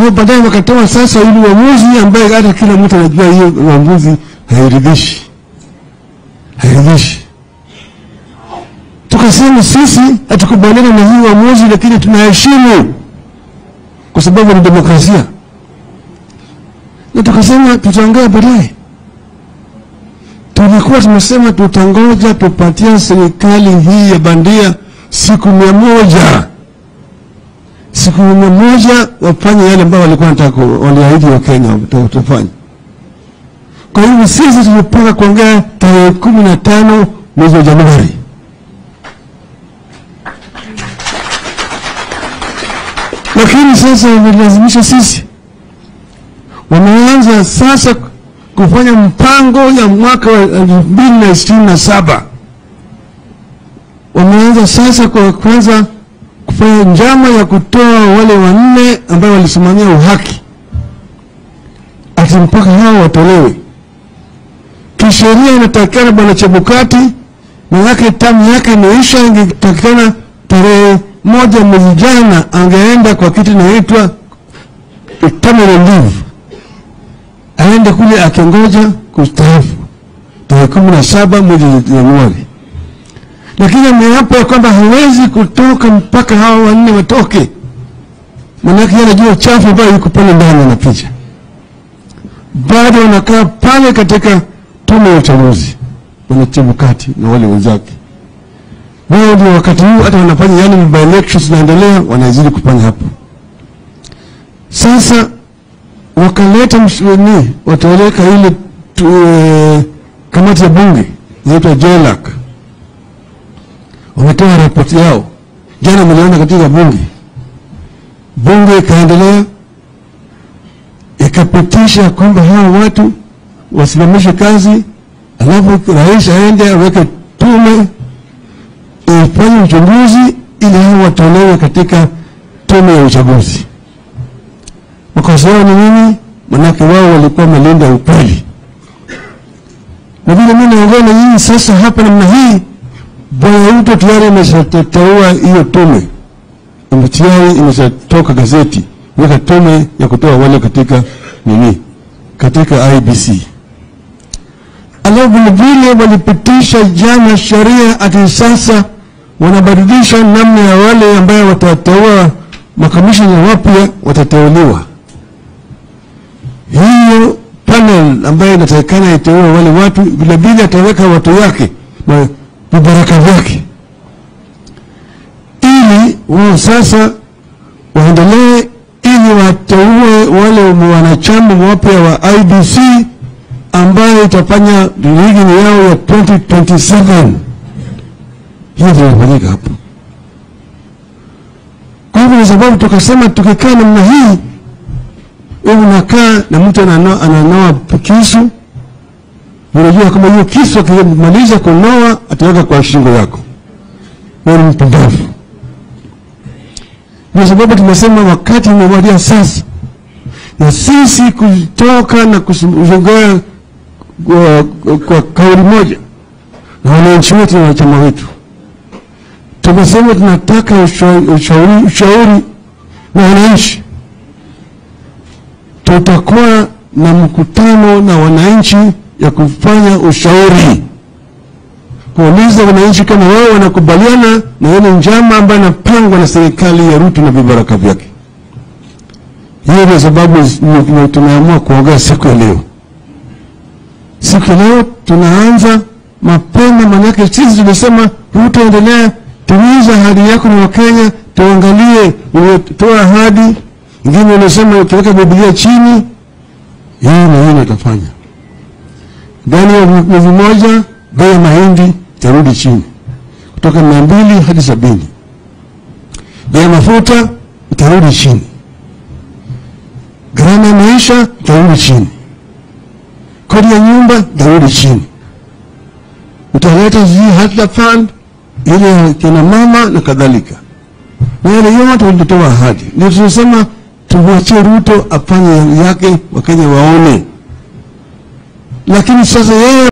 Kwa hiyo baadaye wakatoa sasa ili uamuzi ambaye hata kila mtu anajua hiyo uamuzi hairidhishi, hairidhishi. Tukasema sisi hatukubaliana na hii uamuzi, lakini tunaheshimu kwa sababu ni demokrasia, na tukasema tutaongea baadaye. Tulikuwa tumesema tutangoja tupatia serikali hii ya bandia siku mia moja siku mia moja wafanye yale ambayo walikuwa wanataka waliahidi wa Kenya watafanya. Kwa hivyo sisi tulipanga kuongea tarehe kumi na tano mwezi wa Januari. Lakini sasa wamelazimisha sisi, wameanza sasa kufanya mpango ya mwaka wa elfu mbili na ishirini na saba. Wameanza sasa kwa kwanza kufanya njama ya kutoa wale wanne ambao walisimamia uhaki, ati mpaka hao watolewe. Kisheria inatakikana bwana Chebukati na yake tamu yake imeisha, ingetakikana tarehe moja mwezi jana angeenda kwa kitu inaitwa terminal leave, aende kule akingoja kustaafu tarehe kumi na saba mwezi Januari lakini ameapa kwamba hawezi kutoka mpaka hawa wanne watoke, manake yeye anajua uchafu ambayo yuko pale ndani anapicha. Bado wanakaa pale katika tume ya uchaguzi, bwana Chebukati na wale wenzake. Wao ndio wakati huu hata wanafanya yani by elections zinaendelea, wanazidi kufanya hapo. Sasa wakaleta msuni, wataweka ile tu, eh, kamati ya bunge inaitwa JLAC wametoa ripoti yao jana, mliona katika bunge. Bunge ikaendelea ikapitisha kwamba hawa watu wasimamishe kazi, alafu rais aende aweke tume ifanye uchunguzi ili hao watolewe katika tume ya uchaguzi. Makosa yao ni nini? Manake wao walikuwa wamelinda ukweli, na vile mimi naongea na nyinyi sasa hapa namna hii Bwana Ruto tayari imeshateua hiyo tume, tayari imeshatoka gazeti, weka tume ya kutoa wale katika nini, katika IBC. Alafu vilevile walipitisha jana sheria ati sasa wanabadilisha namna ya wale ambayo watateua makamishina wapya watateuliwa. Hiyo panel ambayo inatakikana iteue wale watu, vilevile ataweka watu yake na vibaraka vyake ili wao sasa waendelee ili wateue wale wanachama wapya wa IBC ambayo itafanya ligi yao ya 2027. Hiyo ndio inafanyika hapo. Kwa hivyo, kwa sababu tukasema tukikaa namna hii, wewe unakaa na mtu ananoa, ananoa kisu unajua kama hiyo kisu akimaliza kunoa ataweka kwa shingo yako, wewe ni mpumbavu. Ndio sababu tumesema wakati umewadia sasa, na sisi kutoka na kuzungea kwa, kwa kauli moja na wananchi wetu na wanachama wetu, tumesema tunataka ushauri, ushauri na wananchi. Tutakuwa na mkutano na wananchi ya kufanya ushauri, kuuliza wananchi kama wao wanakubaliana na ile njama ambayo inapangwa na serikali ya Ruto na vibaraka vyake. Hiyo ndio sababu tumeamua kuongea siku ya leo. Siku ya leo tunaanza mapema, manake sisi tulisema Ruto, endelea, timiza ahadi yako na Wakenya, tuangalie umetoa ahadi ingine, unasema ukiweka Biblia chini, hii na hii natafanya ndani ya mwezi mmoja bei ya mahindi itarudi chini kutoka mia mbili hadi sabini. Bei ya mafuta itarudi chini, gharama ya maisha itarudi chini, kodi ya nyumba itarudi chini. Utaleta hii hata fund ile kina mama na kadhalika, na yale yote walitoa ahadi. Ndio tunasema tumwachie Ruto afanye yake, Wakenya waone lakini sasa yeye